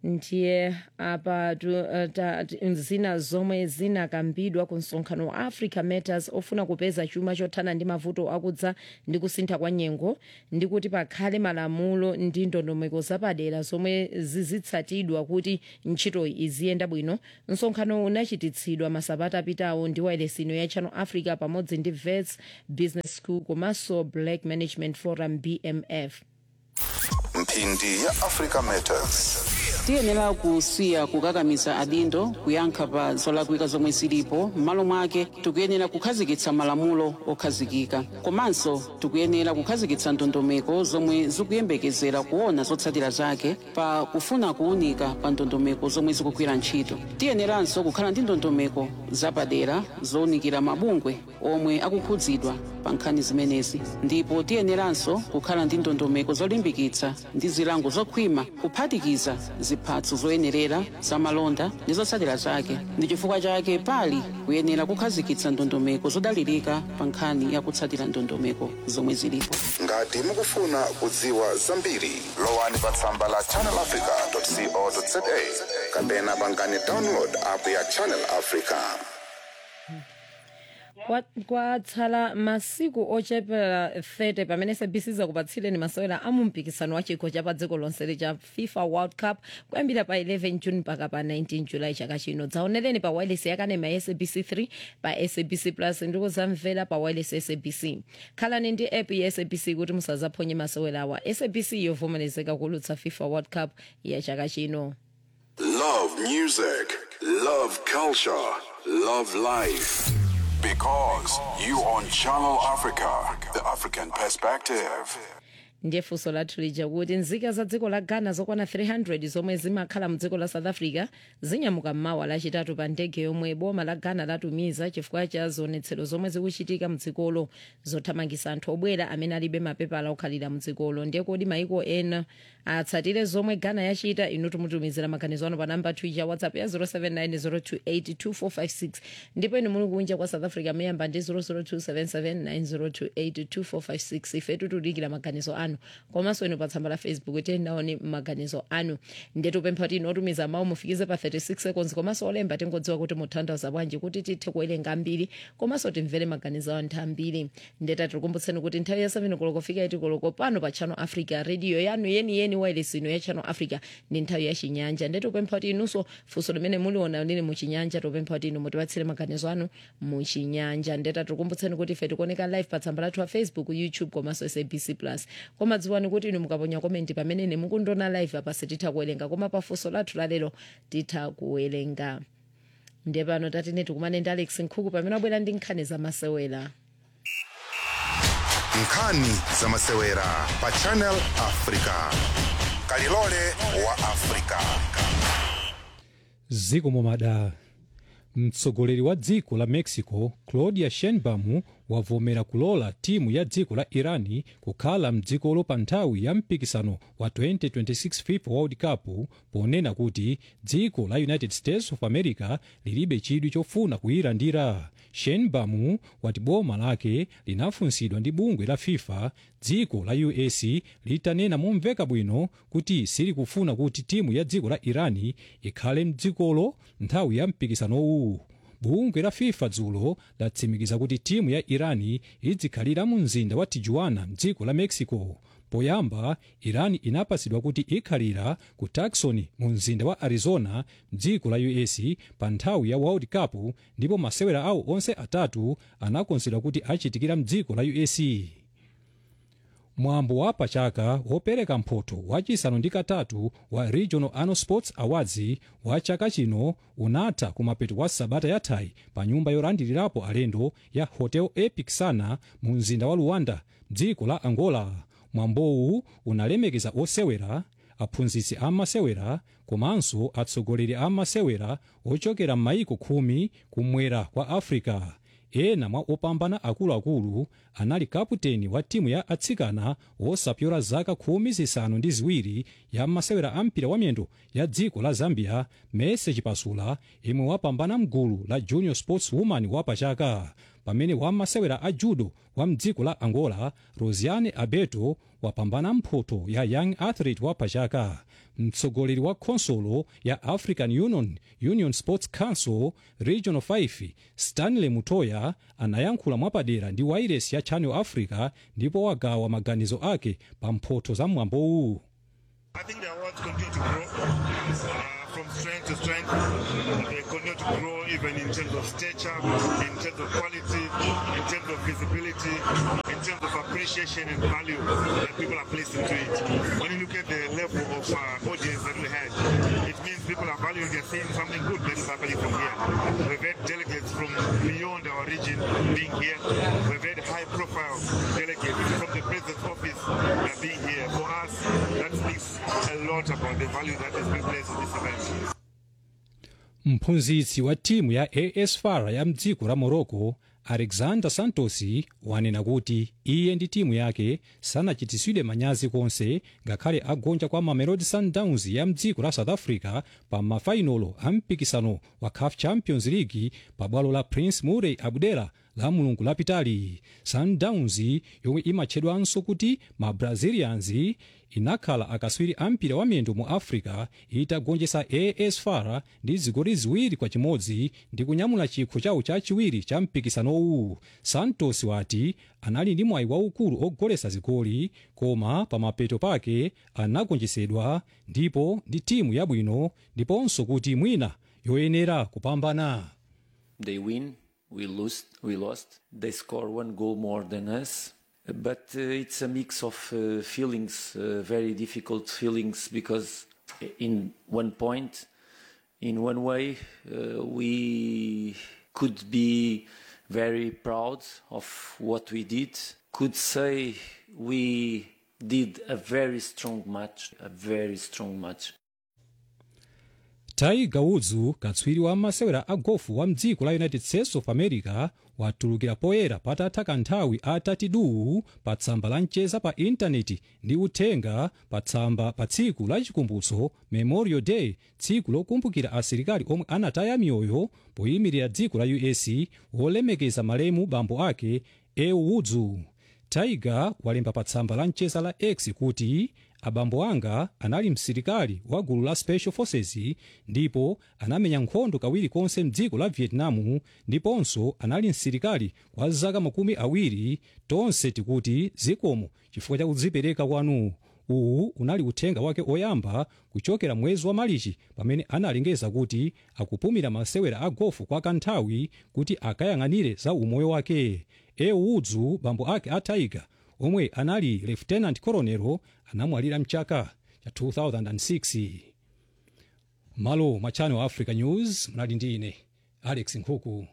ndiye apa tu- eh, ta- ti- zina zomwe zinakambidwa ku msonkhano wa africa matters ofuna kupeza chuma chothana ndi mavuto akudza ndi kusintha kwa nyengo ndi kuti pakhale malamulo ndi ndondomeko zapadera zomwe zizitsatidwa kuti ntchito iziyenda bwino msonkhano unachititsidwa masabata apitawo ndi wailesi ya channel africa pamodzi ndi vets business school komanso black management forum bmf mphindi ya africa matters tiyenera kusiya kukakamiza adindo kuyankha pa zolakwika zomwe zilipo m'malo mwake tikuyenera kukhazikitsa malamulo okhazikika komanso tikuyenera kukhazikitsa ndondomeko zomwe zikuyembekezera kuona zotsatira zake pa kufuna kuwunika pa ndondomeko zomwe zikugwira ntchito tiyeneranso kukhala ndi ndondomeko zapadera zowunikira mabungwe omwe akukhudzidwa pa nkhani zimenezi ndipo tiyeneranso kukhala ndi ndondomeko zolimbikitsa ndi zilango zokhwima kuphatikiza ziphatso zoyenerera zamalonda ndi zotsatira zake ndi chifukwa chake pali kuyenera kukhazikitsa ndondomeko zodalirika pa nkhani ya kutsatira ndondomeko zomwe zilipo ngati mukufuna kudziwa zambiri lowani pa tsamba la channelafrica.co.za kapena pangani download app ya channel africa Kwa- kwatsala masiku ochepera 30 pamene sabc zakupatsireni masewera a mumpikisano wa chikho cha pa dziko lonse cha fifa world cup kuyambira pa 11 june mpaka pa 19 julayi chaka chino dzaonereni pa wireless yakanema ya sabc 3 pa sabc plus ndiko zamvera pa wireless ya sabc khalani ndi app ya sabc kuti musazaphonye masewera awa sabc yovomerezeka kulutsa fifa world cup ya chaka chino Love music, love culture, love life. Because you on Channel Africa, the African perspective. ndiye funso lathu lija kuti nzika za dziko la ghana zokwana 300 zomwe zimakhala mdziko la south africa zinyamuka mmawa lachitatu pa ndege yomwe boma la ghana latumiza chifukwa cha zionetsero zomwe zikuchitika mdzikolo zothamangisa anthu obwera amene alibe mapepala okhalira mdzikolo ndiye kodi maiko ena atsatire zomwe ghana yachita inu tumutumizira maganizo ano pa namba twitter whatsapp ya 0790282456 ndipo inu muli kunja kwa south africa muyamba ndi 0027790282456 ife tutudikira maganizo anu komanso inu pa tsamba la facebook tiyendaoni maganizo anu ndiye tupempha kuti inu otumiza mawu mufikize pa 36 seconds komanso olemba tingodziwa kuti mutanthauza bwanji kuti tithe kuwerenga ambiri komanso timvere maganizo anthu ambiri ndiye tatikumbutseni kuti nthawi ya 7 koloko fika iti koloko pano pa channel africa radio yanu yeniyeni wireless ino ya channel africa ndi nthawi ya chinyanja ndiye tupempha kuti inunso funso limene muliona lili muchinyanja tupempha kuti inu mutipatsire maganizo anu muchinyanja ndiye tatikumbutseni kuti ife tikuoneka live pa tsamba lathu la facebook youtube komanso sabc plus koma dziwani kuti inu mukaponya komenti pamene ine mukundiona live apa sititha kuwerenga koma pa funso lathu lalero titha kuwerenga ndiye pano tatine tikumane ndi alex nkhuku pamene abwera ndi nkhani zamasewera nkhani za masewera pa channel africa kalilole wa africa zikomo madam mtsogoleri wa dziko la mexico claudia sheinbaum wavomera kulola timu ya dziko la irani kukhala mdzikolo pa nthawi ya mpikisano wa 2026 fifa world cup ponena kuti dziko la united states of america lilibe chidwi chofuna kuyilandira sheinbaum wati boma lake linafunsidwa ndi bungwe la fifa dziko la us litanena momveka bwino kuti silikufuna kuti timu ya dziko la irani ikhale mdzikolo nthawi ya mpikisanowu bungwe la fifa dzulo latsimikiza kuti timu ya irani idzikhalira mu mzinda wa tijuana mdziko la mexico poyamba irani inapatsidwa kuti ikhalira ku tucson mu mzinda wa arizona mdziko la us pa nthawi ya world cup ndipo masewera awo onse atatu anakonzedwa kuti achitikira mdziko la us mwambo wa pachaka wopereka mphoto wachisanu ndi katatu wa regional annual sports awards wa chaka chino unatha kumapeto kwa sabata yathayi pa nyumba yolandilirapo alendo ya hotel epic sana mu mzinda wa luanda dziko la angola mwambowu unalemekeza osewera aphunzitsi amasewera komanso atsogoleri amasewera ochokera m'mayiko khumi kumwera kwa africa ena mwa opambana akuluakulu anali kaputeni wa timu ya atsikana wosapyola zaka khumi zisanu ndi ziwiri ya masewera a mpira wamiyendo ya dziko la zambia mese chipasula imwe wapambana mgulu la junior sports woman wapachaka pamene wamasewera a judo wa mdziko la angola rosiane abeto wapambana mphoto ya young athlete wa pachaka mtsogoleri wa khonsolo ya african union union sports council regional 5 stanley mutoya anayankhula mwapadera ndi wairesi ya channel africa ndipo wagawa maganizo ake pa mphoto za mwambowu I think the awards continue to grow uh, from strength to strength. They continue to grow even in terms of stature, in terms of quality, in terms of visibility, in terms of appreciation and value that people are placed into it. When you look at the level of uh, audience that we had, it means people are valuing, they're seeing something good that is happening from here. We've had delegates from beyond our region being here. We've had high profile delegates from the president's office uh, being here. For us, that speaks a lot about the value that has been placed in this event. mphunzitsi wa timu ya as far ya mdziko la morocco alexander santos wanena kuti iye ndi timu yake sanachitisidwe manyazi konse ngakhale agonja kwa mamelodi sundowns ya mdziko la south africa pa mafainolo a mpikisano wa caf champions league pa bwalo la prince moulay abdullah la mulungu lapitali sundowns yomwe imatchedwanso kuti ma brazilians inakhala akaswiri a mpira wa miyendo mu africa itagonjetsa as far ndi zigoli ziwiri kwa chimodzi ndi kunyamula chikho chawo chachiwiri cha mpikisanowu santos wati anali ndi mwayi waukulu ogoletsa zigoli koma pamapeto pake anagonjetsedwa ndipo ndi timu yabwino ndiponso kuti mwina yoyenera kupambana they win, we lose, we lost. They score one goal more than us, but uh, it's a mix of uh, feelings, uh, very difficult feelings, because in one point, in one way, uh, we could be very proud of what we did. Could say we did a very strong match, a very strong match. tiger woods katswiri wa masewera a gofu wa mdziko la united states of america watulukira poyera patatha kanthawi atati duu pa tsamba la mcheza pa intaneti ndi uthenga pa tsamba pa tsiku la chikumbutso memorial day tsiku lokumbukira asilikali omwe anataya miyoyo poyimirira dziko la us wolemekeza malemu bambo ake ew woods tiger walemba pa tsamba la mcheza la x kuti abambo anga anali msilikali wa gulu la special forces ndipo anamenya nkhondo kawiri konse mdziko la vietnam ndiponso anali msilikali kwa zaka makumi awiri tonse tikuti zikomo chifukwa cha kudzipereka kwanu uwu unali uthenga wake oyamba kuchokera mwezi wa malichi pamene analengeza kuti akupumira masewera a gofu kwa kanthawi kuti akayang'anire za umoyo wake ew woods bambo ake a tiger omwe anali lieutenant colonel anamwalira mchaka cha 2006 malo mwa channel africa news mnali ndi ine alex nkhuku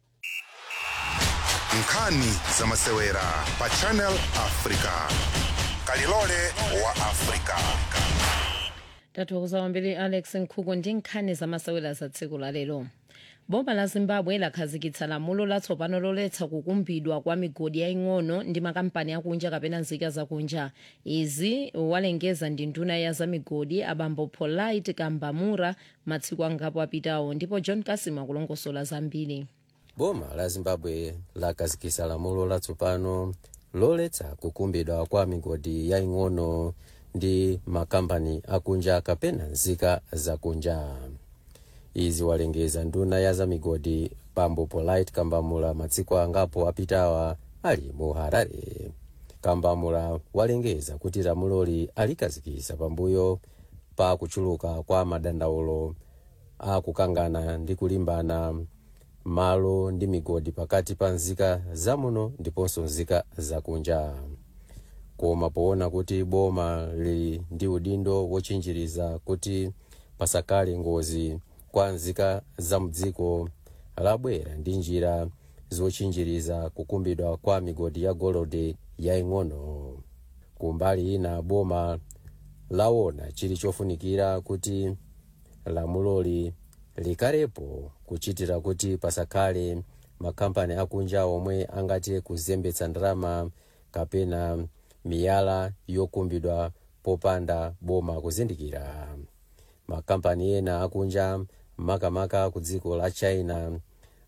nkhani za masewera pa channel africa kalilole wa africa tathokoza kwambiri alex nkhuku ndi nkhani zamasewera za tsiku la lero boma la zimbabwe lakhazikitsa lamulo latsopano loletsa kukumbidwa kwa migodi yaying'ono ndi makampani akunja kapena nzika zakunja izi walengeza ndi nduna ya za migodi abambo polite kambamura matsiku angapo apitawo ndipo john kasima akulongosola zambiri boma la zimbabwe lakhazikitsa lamulo latsopano loletsa kukumbidwa kwa migodi yaying'ono ndi makampani akunja kapena nzika zakunja izi walengeza nduna ya za migodi bambo polite kambamula matsiku angapo apitawa ali mu harare kambamula walengeza kuti lamuloli alikhazikitsa pambuyo pa kuchuluka kwa madandaulo akukangana ndi kulimbana malo ndi migodi pakati pa nzika zamuno ndiponso nzika zakunja koma poona kuti boma lili ndi udindo wotchinjiriza kuti pasakhale ngozi kwa nzika za mdziko labwera ndi njira zotchinjiriza kukumbidwa kwa migodi ya golide yaying'ono kumbali ina boma laona chili chofunikira kuti lamuloli likhalepo kuchitira kuti pasakhale makampani akunja omwe angati kuzembetsa ndalama kapena miyala yokumbidwa popanda boma kuzindikira makampani ena akunja makamaka ku dziko la china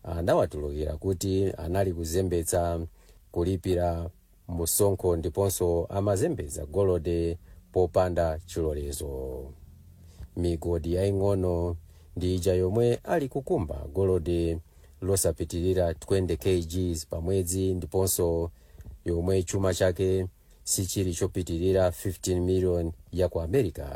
anawatulukira kuti anali kuzembetsa kulipira msonkho ndiponso amazembetsa golide popanda chilolezo migodi yaying'ono ndi ija yomwe ali kukumba golide losapitilira 20 kgs pa mwezi ndiponso yomwe chuma chake sichili chopitilira 15 million ya ku america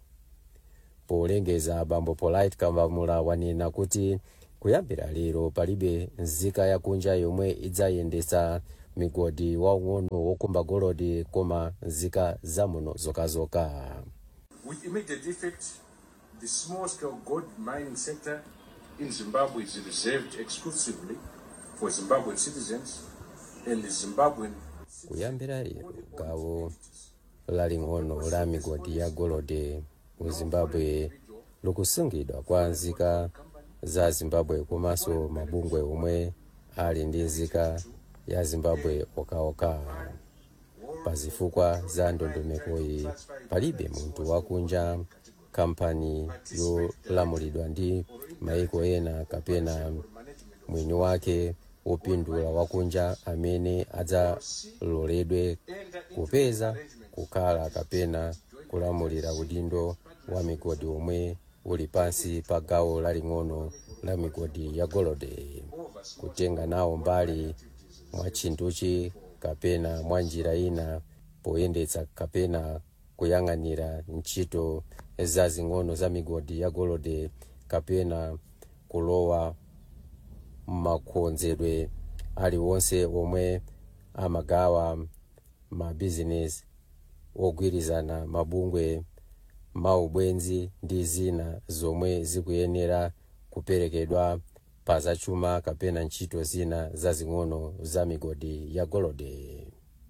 polengeza bambo polite kambamula wanena kuti kuyambira lero palibe nzika yakunja yomwe idzayendetsa migodi waung'ono wokumba golide koma nzika zamuno zokazoka With immediate effect, the small scale gold mining sector in Zimbabwe is reserved exclusively for Zimbabwean citizens and the Zimbabwean kuyambira lero gawo laling'ono la migodi ya golide mu zimbabwe likusungidwa kwa nzika za zimbabwe komanso mabungwe omwe ali ndi nzika ya zimbabwe okaoka pa zifukwa za ndondomekoyi palibe munthu wakunja kampani yolamulidwa ndi maiko ena kapena mwini wake wopindula wakunja amene adzaloledwe kupeza kukhala kapena kulamulira udindo wa migodi omwe uli pansi pa gawo laling'ono la migodi ya golide kutenga nawo mbali mwa chinthuchi kapena mwa njira ina poyendetsa kapena kuyang'anira ntchito zazing'ono za migodi ya golide kapena kulowa makonzedwe aliwonse omwe amagawa mabizinesi ogwirizana mabungwe maubwenzi ndi zina zomwe zikuyenera kuperekedwa pa zachuma kapena ntchito zina zazing'ono za migodi ya golide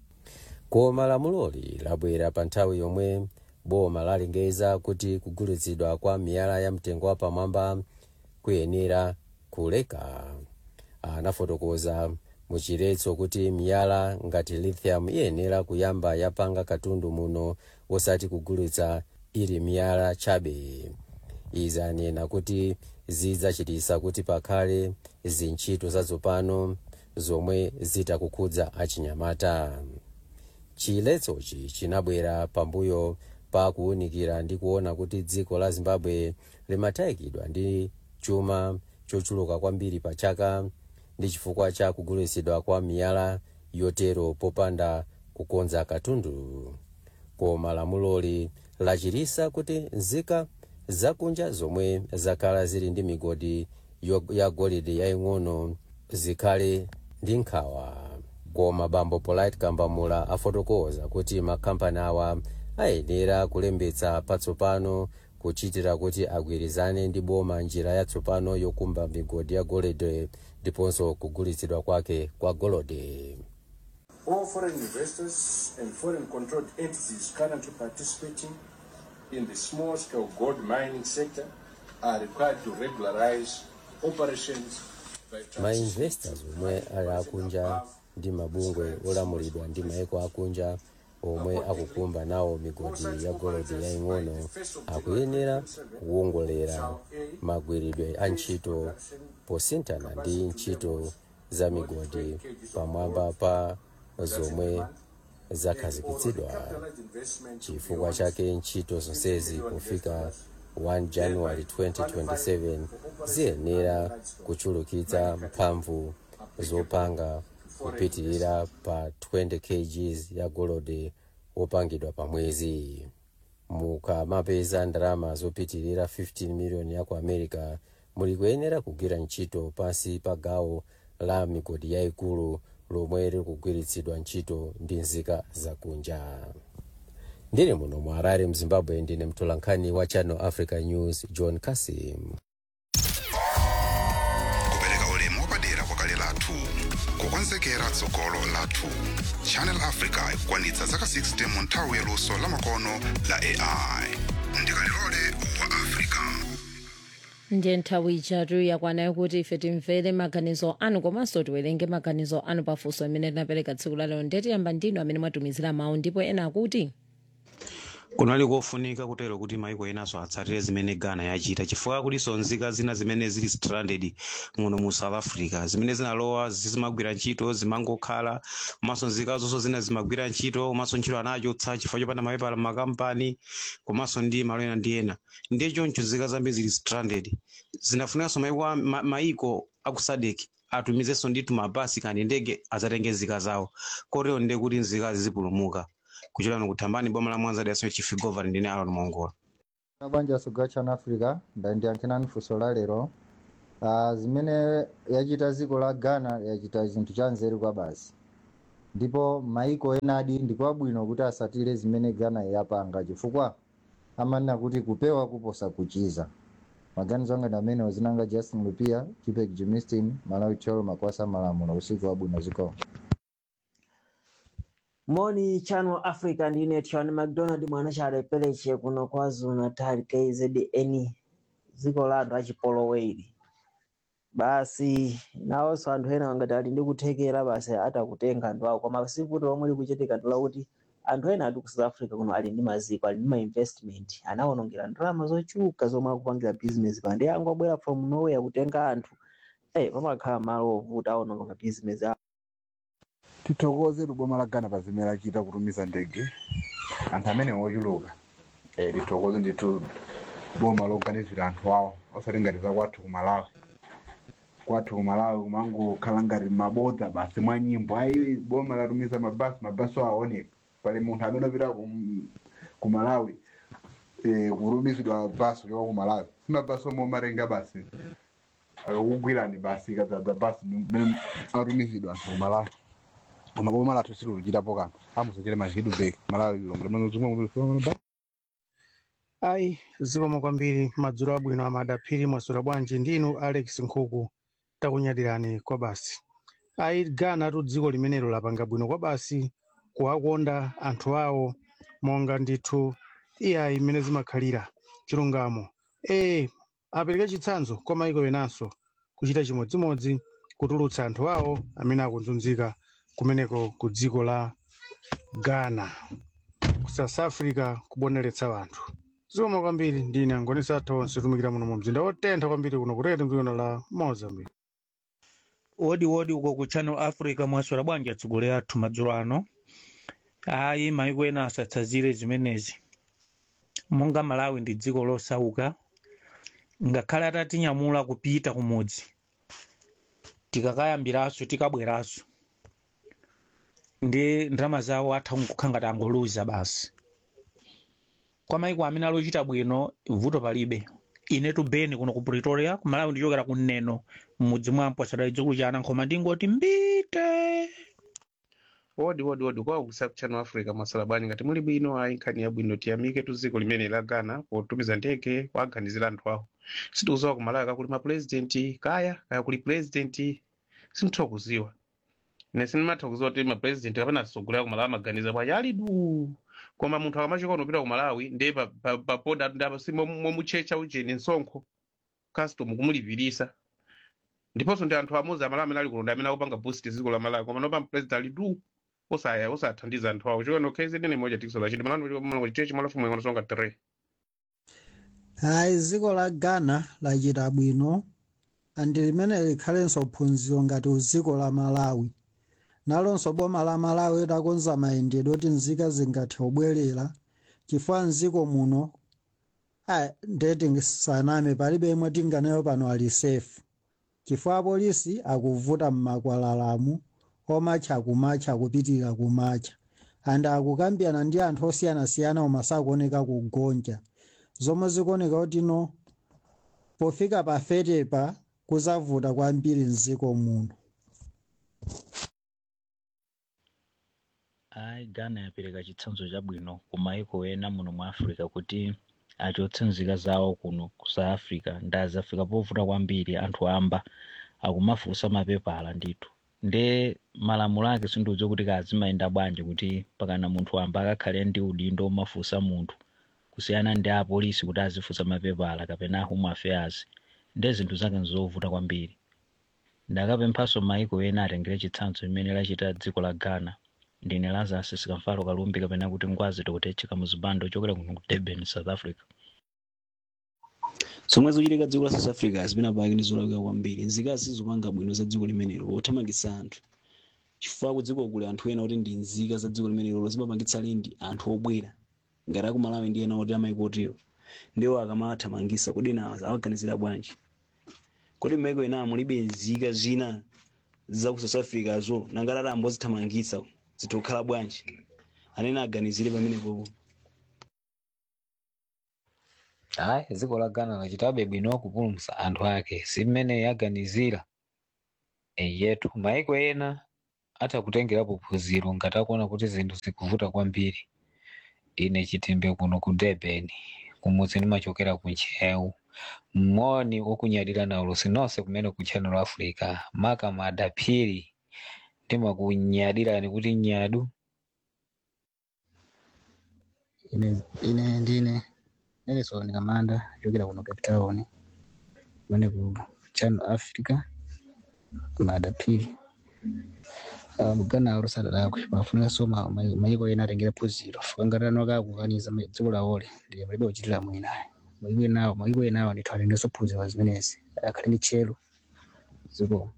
koma lamuloli labwera pa nthawi yomwe boma lalengeza kuti kugulitsidwa kwa miyala ya mtengo wapamwamba kuyenera kuleka anafotokoza muchiretso kuti miyala ngati lithium iyenera kuyamba yapanga katundu muno wosati kugulitsa ili miyala chabe izi anena kuti zidzachitisa kuti pakhale zintchito zatsopano zomwe zitakukhudza achinyamata chiletsochi chinabwera pambuyo pa kuwunikira ndi kuona kuti dziko la zimbabwe limatayikidwa ndi chuma chochuluka kwambiri pa chaka ndi chifukwa cha kugulitsidwa kwa miyala yotero popanda kukonza katundu koma lamuloli lachirisa kuti nzika zakunja zomwe zakhala zili ndi migodi yo- ya golide yaying'ono zikhale ndi nkhawa koma bambo polite kambamula afotokoza kuti makampani awa ayenera kulembetsa patsopano kuchitira kuti agwirizane ndi boma njira yatsopano yokumba migodi ya golide ndiponso kugulitsidwa kwake kwa golide all foreign investors and foreign controlled entities currently participating in the small scale gold mining sector are required to regularize operations by mainvestors omwe ali akunja ndi mabungwe olamulidwa ndi maiko akunja omwe akukumba nawo migodi ya golide yaying'ono akuyenera kuwongolera magwiridwe a ntchito posinthana ndi ntchito za migodi pamwamba pa zomwe zakhazikitsidwa chifukwa chake ntchito zonsezi kufika 1 january 2027 ziyenera kuchulukitsa mphamvu zopanga kupitilira pa 20 kgs ya golide wopangidwa pa mwezi mukamapeza ndalama zopitilira 15 miliyoni ya ku america muli kuyenera kugwira ntchito pansi pa gawo la migodi yayikulu lomwe likugwiritsidwa ntchito ndi nzika zakunja ndine muno mu harare mzimbabwe ndine mtolankhani wa channel africa news john kasim kupereka ulemu wapadera kwakale lathu kukonzekera tsogolo lathu channel africa ikukwanitsa zaka 60 mu nthawi yaluso lamakono la ai ndikalilole wa africa ndiye nthawi ijatu yakwanayo kuti ife timvere maganizo anu komanso tiwerenge maganizo anu pafunso amene tinapereka tsiku lalero ndetiyamba ndinu amene mwatumizira mawu ndipo ena akuti kunali kofunika kutero kuti maiko enaso atsatire zimene ghana yachita chifukwa kulinso nzika zina zimene zili stranded muno mu south africa zimene zinalowa zimagwira ntchito zimangokhala komanso nzika zonso zina zimagwira ntchito komanso ntchito anachotsa chifukwa chopanda mapepala makampani komanso ndi malo ena ndi ena ndiye choncho nzika zambiri zili stranded zinafunikanso maiko a- ma- maiko aku sadc atumizenso ndithu mabasi kandi ndege azatenge nzika zawo kotero ndiye kuti nzikazi zipulumuka kuchokera kuthambani boma la mwanza daso chief governor ndine alon mongola mabanja suga chana africa ndandiyankhinani funso la lero uh, zimene yachita dziko la ghana yachita zinthu cha nzeru kwa basi ndipo maiko enadi ndikwabwino kuti asatire zimene ghana yapanga chifukwa amanena kuti kupewa kuposa kuchiza maganizo anga ndi amene zinanga justin lupia chipek jimistin malawi cholo makwasa malamulo usiku wabwino zikomo moni channel africa ndine tiwani mcdonald mwana chalepereche kuno kwazulu natal kzn dziko la anthu achipoloweri basi nawonso anthu ena angati ali ndi kuthekera basi atakutenga anthu awo koma sikuti omwe likuchitika ndi lakuti anthu ena ati ku south africa kuno ali ndi maziko ali ndi ma investment anawonongera ndalama zochuluka zomwe akupangira business pa ndi angobwera from nowhere kutenga anthu eh pamakhala malo ovuta awononga ma business awo tithokoze boma la ghana pa zimene lachita kutumiza ndege anthu amene ochuluka eh, tithokoze ndithu boma loganizira anthu awo osati ngati za kwathu ku malawi kwathu ku malawi kumangokhala ngati mabodza basi mwa nyimbo ayi boma latumiza mabasi mabasi aoneka pali munthu amene opita ku, ku malawi eh, kutumizidwa basi kuchoka ku malawi simabasi omwe omatenga basi akakugwirani basi kadzadza basi mmene atumizidwa anthu ku malawi koma boma lathu siluluchitapo kanthu amusachire machidu bek malawi lombe ayi zikomo kwambiri madzulo abwino amadaphiri mwasula bwanji ndinu alex nkhuku takunyadirani kwa basi ayi ghana tu dziko limenelo lapanga bwino kwa basi kuwakonda anthu awo monga ndithu iyayi imene zimakhalira chilungamo ee apereke chitsanzo kwa maiko enanso kuchita chimodzimodzi kutulutsa anthu awo amene akunzunzika kumeneko ku dziko la ghana ku south africa kuboneretsa anthu zikomo kwambiri ndine angonisa athu onse tumikira muno mu mzinda wotentha kwambiri kuno kutete mdzikono la mozambique wodi wodi uko ku channel africa mwaswera bwanji atsogolera athu madzulo ano ayi maiko ena asatsazire zimenezi monga malawi ndi dziko losauka ngakhale atatinyamula kupita kumudzi tikakayambiranso tikabweranso ndi ndalama zawo atha kukhala ngati angoluza basi kwa maiko amene alochita bwino vuto palibe inetu beni kuno ku pretoria kumalawi ndichokera kuneno mmudzi mwampo asadali dzukulu cha anankhoma ndingoti mbite wodi wodi wodi kwa kusa channel africa masala bwanji ngati muli bwino ayi nkhani yabwino tiyamike tu dziko limene la ghana potumiza ndege kuaganizira anthu awo sitikuziwa kumalawi kakuli mapurezidenti kaya kaya kuli purezidenti sintha kuziwa ine sindimatha kuziwa kuti mapurezidenti kapena asogolera kumalawi amaganiza bwanji ali du koma munthu akamachoka unopita kumalawi ndiye pa- pa- papoda ndapa momutchecha ujeni msonkho custom kumulipirisa ndiponso ndi anthu amuzi amalawi amene ali kulonda amene akupanga boost dziko la malawi koma nopa mpurezidenti ali du osaya osathandiza anthu awo chokeno kzn moja tikiso lachiti malano chitechi malafumu yangonosonga 3 hayi dziko la ghana lachita bwino andi limene likhalenso phunziro ngati dziko la malawi nalonso boma la malawi lidakonza mayendedwe oti nzika zingathe kubwerera chifukwa mdziko muno ayi ndeti saname palibe imwe tinganeyo pano ali safe chifukwa apolisi akuvuta mmakwalalamu omatcha kumatcha kupitirira kumatcha and akukambirana ndi anthu osiyanasiyana koma sakuoneka kugonja zomwe zikuoneka kuti no pofika pa fetepa kuzavuta kwambiri mdziko muno ayi ghana yapereka chitsanzo chabwino ku maiko ena muno mu africa kuti achotse nzika zawo kuno ku south africa ndazafika povuta kwambiri anthu amba akumafunsa mapepala ndithu nde malamulo ake sindiudziwa kuti kazimayenda bwanji kuti pakana munthu amba akakhale ndi udindo omafunsa munthu kusiyana ndi apolisi kuti azifunsa mapepala kapena home affairs nde zinthu zake nzovuta kwambiri ndakapemphanso maiko ena atengere chitsanzo imene lachita dziko la ghana ndine lazarus sikamfalo kalumbi kapena kuti ngwazi tokutecheka muzibando ochokera kuno ku durban south africa zomwe zochitika dziko la south africa zimenapake ndi zolakwika kwambiri nzikazi sizopanga bwino za dziko limenelo pothamangitsa anthu chifukwa kudziko kule anthu ena oti ndi nzika za dziko limenelo zimapangitsa lindi anthu obwera ngati akumalawi ndi ena oti amaiko otiwo ndiwo akamathamangisa kodi ena awaganizira bwanji kodi m'maiko ena mulibe nzika zina za ku south africa zo nangati ati ambozithamangitsa zitokhala bwanji anene aganizire pamenepopo hayi dziko la ghana lachitabe bwino kupulumutsa anthu ake si mmene yaganizira yetu maiko ena atakutengerapo phunziro ngati akuona kuti zinthu zikuvuta kwambiri ine chitimbe kuno ku durban kumudzi ndimachokera ku nchewu moni wokunyadira nawo lusi nonse kumene ku channel africa maka madaphiri ndimakunyadirani kuti nyadu ine ine ndine nelson kamanda chokera kuno cape town kumene ku channel africa madaphiri mugana arusadadakwe pafuninso mayiko ena atengera phunziro fukangatano kakukaniza dziko lawole ndiye palibe kuchitira mwinayo mayiko enawo mayiko enawo ndithu atengeso phunziro zimenezi akhale ndi tchero dziko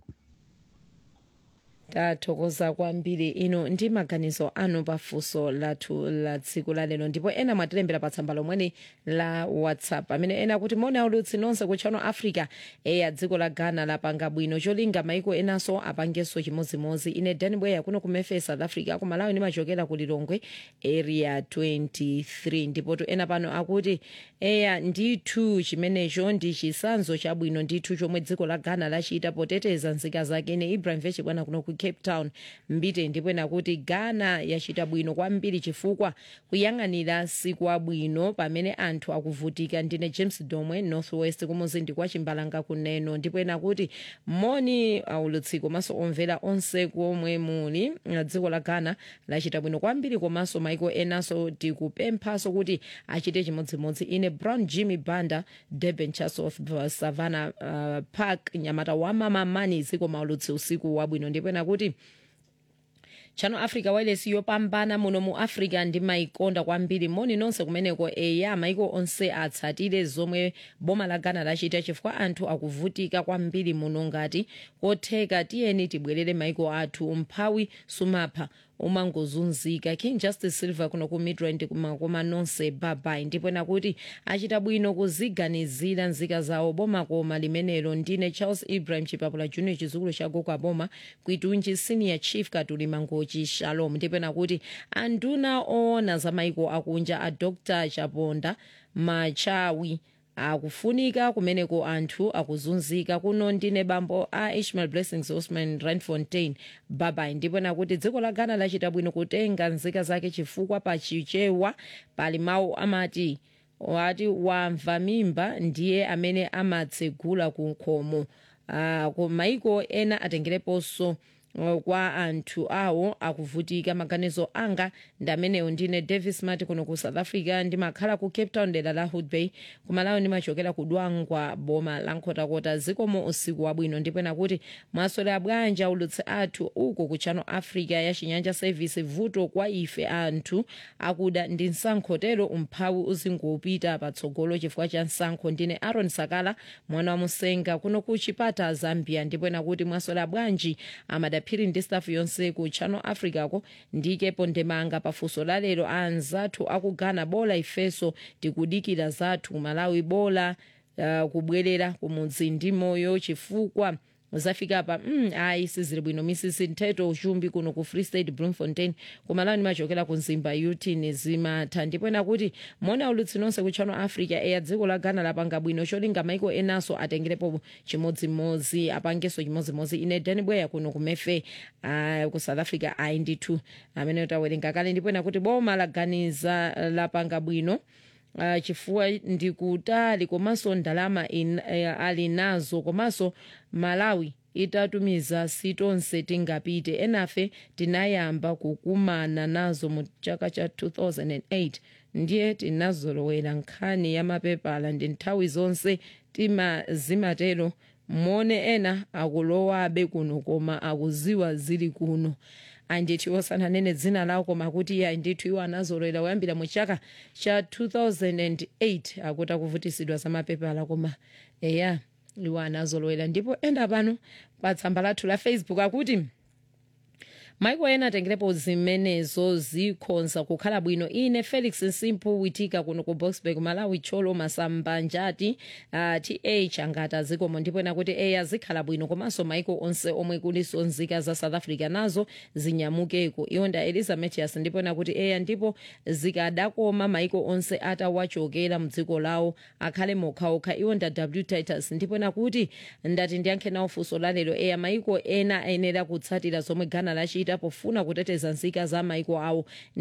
tathokoza kwambiri ino ndi maganizo anu pafunso lathu la tsiku la lero ndipo ena mwatilembera pa tsamba lomweli la whatsapp amene ena kuti moni aulutsi nonse ku channel africa eya dziko la ghana lapanga bwino cholinga maiko enanso apangenso chimodzimodzi ine dan bweya kuno ku memphis south africa ku malawi ndimachokera ku lilongwe area 23 ndipotu ena pano akuti eya ndithu chimenecho ndi chisanzo chabwino ndithu chomwe dziko la ghana lachita poteteza nzika zake ine ibrahim vechibwana kuno ku cape town mbite ndipo ena kuti ghana yachita bwino kwambiri chifukwa kuyang'anira siku abwino pamene anthu akuvutika ndine james domwe northwest kumuzindi kwa chimbalanga kuneno ndipo ena kuti moni aulutsi komanso omvera onse komwe muli dziko la ghana lachita bwino kwambiri komanso maiko enanso tikupemphanso kuti achite chimodzimodzi ine brown jimmy banda durban church of savannah uh, park nyamata wa mama mani dziko maulutsi usiku wabwino ndipo ena kuti channel africa wireless yopambana muno mu africa ndi maikonda kwambiri moni nonse kumeneko eya maiko onse atsatire zomwe boma la ghana lachita chifukwa anthu akuvutika kwambiri muno ngati kotheka tiyeni tibwerere maiko athu mphawi sumapha umangozunzika king justice silver kuno ku midrand koma nonse babai ndipo ena kuti achita bwino kuziganizira nzika zawo boma koma limenelo ndine charles ibrahim chipapula junior chizukulu cha gogo aboma kwitunji senior chief katuli mangochi shalom ndipo ena kuti anduna oona za maiko akunja a dr chaponda machawi akufunika kumeneko anthu akuzunzika kuno ndine bambo a ishmael blessings osman randfontein babai ndipo nakuti dziko la ghana lachita bwino kutenga nzika zake chifukwa pachichewa pali mawu amati wati wamva mimba ndiye amene amatsegula ku nkhomo uh, ku maiko ena atengereponso kwa anthu awo akuvutika maganizo anga ndi amenewo ndine davis mati kuno ku south africa ndimakhala ku cape town dera la hood bay kumalawi ndimachokera ku dwangwa boma la nkhotakota zikomo usiku wabwino ndipo nakuti mwaswera bwanja ulutsi athu uko ku channel africa ya chinyanja service vuto kwa ife anthu akuda ndi msankhotero umphawi uzingopita patsogolo chifukwa cha msankho ndine aaron sakala mwana wa musenga kuno ku chipata zambia ndipo nakuti mwaswera bwanji amada phiri ndi stafu yonse ku channel africa ko ndikepo ndemanga pafunso la lero anzathu akugana bola ifeso tikudikira zathu malawi bola uh, kubwerera kumudzi ndi moyo chifukwa zafika pa mm, ayi sizili bwino misisi ntheto uchumbi kuno ku free state bloemfontein kumalawi ndimachokera ku nzimba yutin zimatha ndipo ena kuti mona ulutsi nonse ku channel africa eya dziko la ghana lapanga bwino cholinga maiko enanso atengerepo chimodzimodzi apangenso chimodzimodzi ine dani bweya kuno kumefe uh, ku south africa ayi ndithu amene tawerenga kale ndipo ena kuti boma laganiza lapanga bwino uh, chifukwa ndikutali komanso ndalama in, uh, ali nazo komanso malawi itatumiza sitonse tingapite enafe tinayamba kukumana nazo mu chaka cha 2008 ndiye tinazolowera nkhani ya mapepala ndi nthawi zonse timazimatero mone ena akulowabe kuno koma akuziwa zili kuno andithu osananene dzina lawo koma kuti iye andithu iwo anazolowera kuyambira mu chaka cha 2008 akuti akuvutisidwa za mapepala koma eya iwo anazolowera ndipo enda pano pa tsamba lathu la facebook akuti maiko ena atengerepo zimenezo zikhonza kukhala bwino ine felix nsimpu witika kuno ku boxburg malawi tcholo masambanjati uh, th angati azikomo ndipo ena kuti eya zikhala bwino komanso maiko onse omwe kuliso nzika za south africa nazo zinyamukeko iwonda elizabethas ndipo ena kuti eya ndipo zikadakoma maiko onse atawachokera mdziko lawo akhale mokhaokha iwonda w titus ndipo ena kuti ndati ndiyankhe nawo funso lalero eya maiko ena ayenera kutsatira zomwe ghana lachita pofuna kuteteza nzika za maiko awo